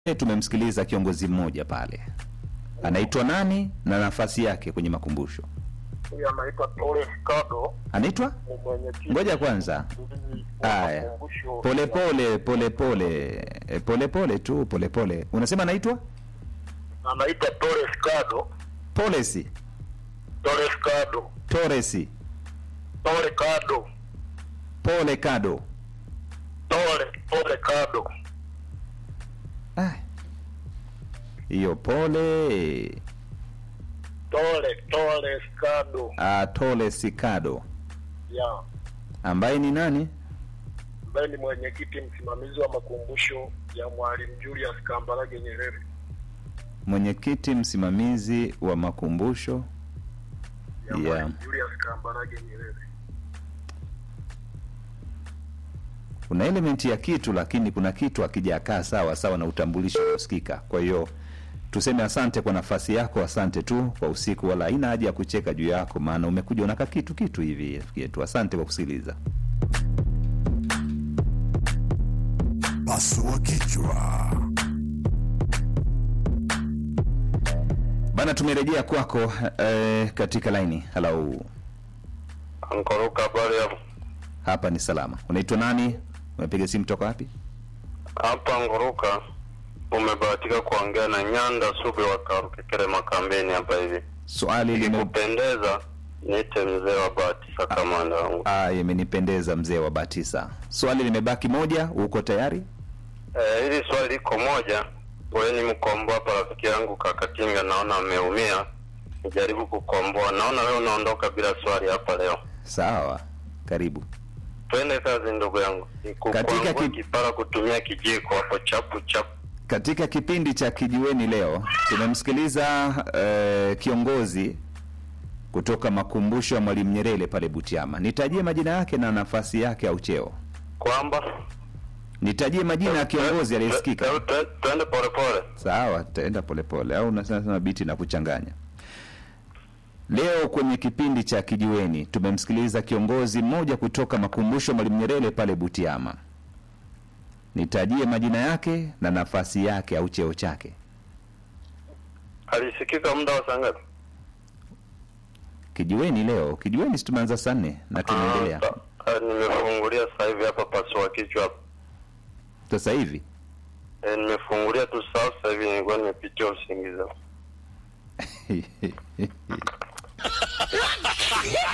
tumemsikiliza kiongozi mmoja pale, anaitwa nani na nafasi yake kwenye makumbusho? Huyu anaitwa Torres Kado, Anaitwa ni mwenyekiti ngoja kwanza. wa Haya, makumbusho pole ya- pole pole pole E, pole pole tu pole pole. Unasema anaitwa anaitwa Torres Kado, Polesi Torres Kado, Toresi Tore Kado, Pole Kado. Tore Tore Kado, Ah, hiyo pole Tore Torres Kado ah, Tolesi Kado ya ambaye ni nani? ambaye ni mwenyekiti msimamizi wa makumbusho ya Mwalimu Julius Kambarage Nyerere Mwenyekiti msimamizi wa makumbusho ya Yeah. Mwalimu Julius Kambarage Nyerere. kuna elementi ya kitu lakini kuna kitu akijakaa sawa sawa na utambulisho unaosikika. Kwa hiyo tuseme asante kwa nafasi yako, asante tu kwa usiku, wala haina haja ya kucheka juu yako, maana umekuja unaka kitu kitu hivi rafiki yetu. Asante kwa kusikiliza. Pasua kichwa. Bana, tumerejea kwako eh, katika laini. Halo, Ankoroka habari ya hapa ni salama. Unaitwa nani? Umepiga simu toka wapi? hapa Ngoroka, umebahatika kuongea na Nyanda Sube wa Karukekere Makambeni hapa hivi. Swali lime Ikikupendeza niite mzee wa Batisa kamanda wangu. ah, imenipendeza mzee wa Batisa. Swali limebaki moja, uko tayari? Eh, hili swali liko moja. Wewe ni mkomboa hapa, rafiki yangu Kakatinga, naona ameumia. Nijaribu kukomboa. Naona wewe unaondoka bila swali hapa leo. Sawa, karibu. Twende kazi ndugu yangu. Katika Nikukwangua ki- kipara kutumia kijiko hapo chapu chapu. Katika kipindi cha Kijiweni leo tumemsikiliza eh, kiongozi kutoka makumbusho ya Mwalimu Nyerere pale Butiama. Nitajie majina yake na nafasi yake au cheo. Kwamba Nitajie majina ya kiongozi aliyesikika. Twe- twe- Twende polepole. Sawa, taenda polepole au unasema sema biti na kuchanganya. Leo kwenye kipindi cha Kijiweni tumemsikiliza kiongozi mmoja kutoka makumbusho ya Mwalimu Nyerere pale Butiama. Nitajie majina yake na nafasi yake au cheo chake. Alisikika muda wa saa ngapi? Kijiweni leo, kijiweni si tumeanza saa nne na tunaendelea Ah, sa- ah, Nimefungulia sasa hivi hapa pasua kichwa hapa. sasa hivi. Eh, nimefungulia tu sasa hivi nilikuwa nimepitia usingizi.